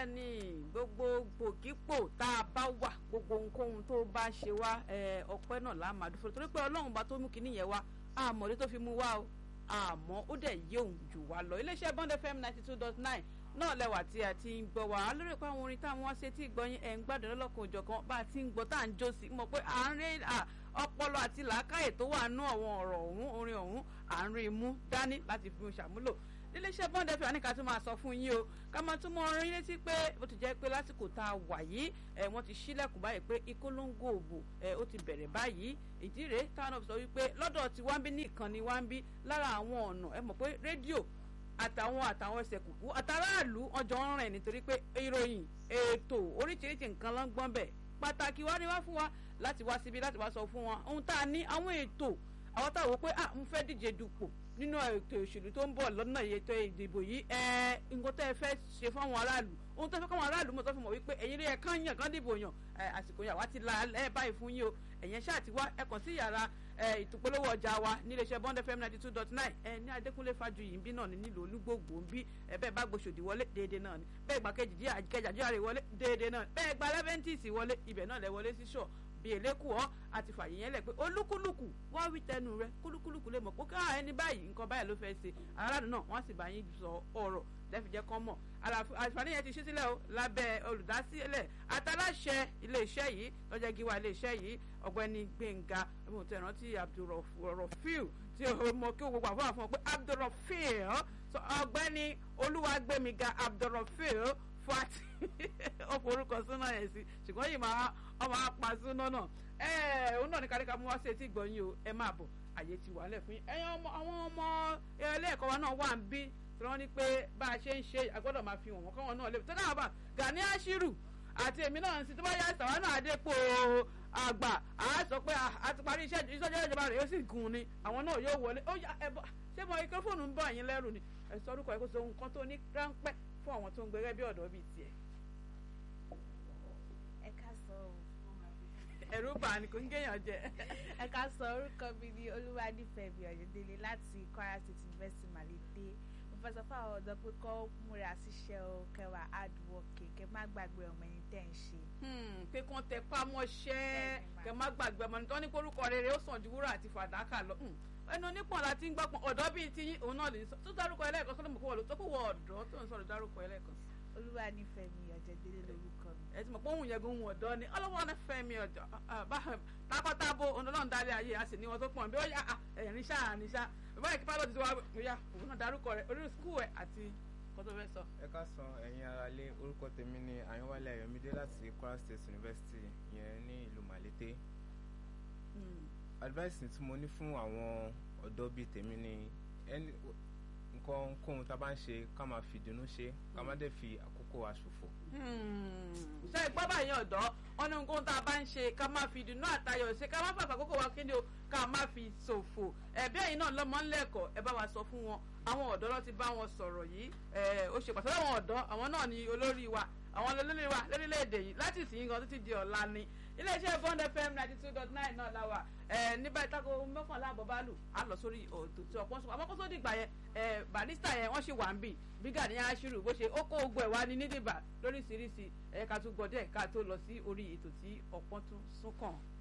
bẹ́ẹ̀ ni gbogbo gbòkípò tá a bá wà gbogbo ohunkóhun tó bá ṣe wá ọpẹ́ náà la máa dúró torí pé ọlọ́run bá tó mú kinní yẹn wá àmọ̀dé tó fi mú wá o àmọ́ ó dẹ̀ yé òun jù wá lọ iléeṣẹ́ bond fm ninety two dot nine náà lẹ́wà tí a ti ń gbọ́ wá á lórí pé àwọn orin táwọn wá ṣe tí ìgbọ́yìn ẹ̀ ń gbádùn lọ́lọ́kan òjọ̀kan bá a ti ń gbọ́ tá à ń jó sí mọ̀ pé à ń rí ọpọlọ àti làákàyè tó wà nú àwọn ọ̀rọ̀ ọ̀hún orin ọ̀hún à ń rí i mú dání láti fi ṣàmúlò níléeṣẹ́ bond fm ní ká tún máa sọ fún yín o ká máa tún mọ orin létí pé bó ti jẹ́ pé lásìkò tá a wà yìí ẹ̀ wọ́n ti ṣílẹ̀kùn báyìí pé ìkólóńgò òbò ẹ̀ ó ti bẹ̀rẹ̀ báyìí ìdí rèé táwọn náà sọ wípé lọ́dọ̀ tí wá ń bí ní ìkànnì wá ń bí lára àwọn ọ̀nà ẹ mọ̀ pé rédíò àtàwọn àtàwọn ẹsẹ̀ kùkú àtàràlù ọjọ́ ń rìn nítorí pé ìròyìn ètò oríṣiríṣi nǹkan ló ń gbọ́n bẹ̀ pàtàkì wá ní wá fún wa láti wá síbi láti wá sọ fún wa ohun tá a ní àwọn ètò àwọn táwọn wò pé à ń fẹ́ díje dupò nínú ètò òṣèlú tó ń bọ̀ lọ́nà ètò ìdìbò yìí ẹ nǹkan tẹ́ ẹ fẹ́ ṣe fún àwọn aráàlú ohun tó fẹ́ káwọn aráàlú mọ̀ tó fi mọ̀ wípé ẹ̀yin rí ẹ kán yàn kán dìbò yàn àsìkò yàn wá ti la ẹ báyìí fún yín o ẹ̀yẹn ṣáà ti wá ẹ kàn sí yàrá ìtòpolówó ọjà wa níléeṣẹ́ bond fm ninety two dot nine ẹ ní adékúnlé fájuyì ń bí náà ní nílùú olúgbòògbò ń bí ẹ bẹ́ẹ̀ bá gbòṣòdì wọlé déédéé náà ni bẹ́ẹ̀ gbà kejì díẹ̀ àjẹjà díẹ̀ rẹ̀ wọlé déédéé náà bẹ́ẹ̀ gba lẹ́fẹ̀ntìsì wọlé ibẹ̀ náà lẹ wọlé sí ṣọ́ọ̀ bí eléku ọ àti fàyè yẹn lẹ pé olúkúlùkù wá wí tẹnu rẹ kúlúkúlùkù lè mọ̀ pé ká ẹni báyìí nǹkan báyìí ló fẹ́ ṣe aráàlú náà wọ́n sì bá yín sọ ọ̀rọ̀ lẹ́fi jẹ́ kán mọ̀ àǹfààní yẹn ti ṣí sílẹ̀ o lábẹ́ olùdásílẹ̀ àtàláṣẹ iléeṣẹ́ yìí lọ́jọ́ gíwá iléeṣẹ́ yìí ọ̀gbẹ́ni gbẹ̀ngà mo tẹ̀ rántí abdulrafiu tí o mọ kí o gbogbo àfọwọ́ fún ọ pé abdulrafiu ọ̀gbẹ́ni olúwàgbẹ̀míga abdulrafiu fati ó forúkọ súná yẹn sí ṣùgbọ́n yìí máa ọmọ apá súná náà ẹ òun náà ní káríkà mú wá sí etí ìgbọ̀nyìn o ẹ máa bọ̀ àyè ti wà lẹ̀ fún yín ẹ̀yin ọmọ àwọn ọmọ ilé ẹ̀kọ́ wa náà wà ń bí tí wọ́n ní pé bá a ṣe ń ṣe àgbọ́dọ̀ máa fi wọ̀n wọ́n káwọn náà lè tó dáhà bá Gani Ashiru àti èmi náà sí tó bá yá ìsàwọn náà dépò àgbà àá sọ pé a ti parí iṣẹ́ ìṣọ́jọ́ ìjọba rẹ̀ yóò sì gùn ni àwọn náà yóò wọlé ó yá ẹ bọ́ ṣé mo ike fóònù ń bọ̀ yín lẹ́rù ni ẹ sọ orúkọ ẹ kó so nǹkan tó ní ráńpẹ́ fún àwọn tó ń gbẹrẹ bí ọ̀dọ́ bíi tiẹ̀. ẹ ká sọ o. ẹ̀rù bà ní kò ń géèyàn jẹ. ẹ ká sọ orúkọ mi ní olúwadífẹ̀mí ọ̀yẹ́dẹ́lẹ̀ láti Kwara State University Malete mo fẹ́ sọ fún àwọn ọ̀dọ́ pé kọ́ múra síṣẹ́ o kẹwàá hard working kẹ má gbàgbé ọmọ ẹni tẹ́ ń ṣe. pé kàn tẹ pámọ́ṣẹ́ kẹ má gbàgbé ọmọ ẹni tó ní kórúkọ rere ó sàn ju wúrà àti fàdákà lọ ẹnu onípọ̀n la ti ń gbọ́pọ̀n ọ̀dọ́ bíi ti yín òun náà lè sọ tó dárúkọ ẹlẹ́ẹ̀kan sọ́dọ̀ mọ̀ kó wọ̀ ló tó kó wọ ọ̀dọ́ tó ń sọ̀rọ̀ dárúkọ ẹlẹ́ẹ̀kan sí. olúwa nífẹ̀ẹ́ mi ọ̀jẹ̀dẹ́lẹ̀ lórúkọ mi. ẹ ti mọ̀ pé òun yẹ gun ọ̀dọ́ ni ọlọ́wọ́ nífẹ̀ẹ́ mi ọ̀jọ̀ takọ́tabo ọ̀nàlọ́run darí ayé a sì ní wọn tó pọ̀ bí ó yà ẹ̀rín ṣáà ní ṣá báyìí kí pálọ̀ ti wá bóyá òun náà dárúkọ rẹ̀ orí skul ẹ̀ àti kó tó fẹ́ sọ. ẹ ká san ẹ̀yin ara lé orúkọ tèmi ní àyànwálé ayọ̀mídé láti Kwara State University yẹn ní ìlú Malete advice tí mo ní fún àwọn ọ̀dọ́ bíi tèmi ni ẹni nǹkan kóhun tá a bá ń ṣe ká máa fi ìdùnnú ṣe ká má dẹ̀ fi àkókò wa ṣòfò. ṣe ìgbọ́ báyìí ọ̀dọ́ wọn ní nǹkan tá a bá ń ṣe ká má fi ìdùnnú àtayọ̀ ṣe ká má fàfà àkókò wa kíni o ká má fi ṣòfò ẹ̀bí ẹ̀yin náà lọ́mọ ńlẹ́kọ̀ọ́ ẹ bá wa sọ fún wọn àwọn ọ̀dọ́ ló ti bá wọn sọ̀rọ̀ yìí ó ṣe pàtàkì àwọn ọ̀dọ́ àwọn náà ni olórí wa àwọn olórí wa lórílẹ̀‐èdè yìí láti ìsìn gan títí di ọ̀la ni iléeṣẹ́ bond fm ninety two dot nine náà la wà ẹ ní báyìí tako mọ́kànlá àbọ̀ bá lù á lọ sórí òtò tí ọ̀pọ̀ sọ àmọ́ kó tó dìgbà yẹn ẹ barista yẹn wọ́n ṣì wà ń bì bí Gani Ashiru bó ṣe ó kó ogun ẹ̀ wá ní nídìbà lóríṣiríṣi ẹ̀ ká tún gbọ́ díẹ̀ ká tó lọ sí orí ètò tí ọ̀pọ̀ tún sún kàn.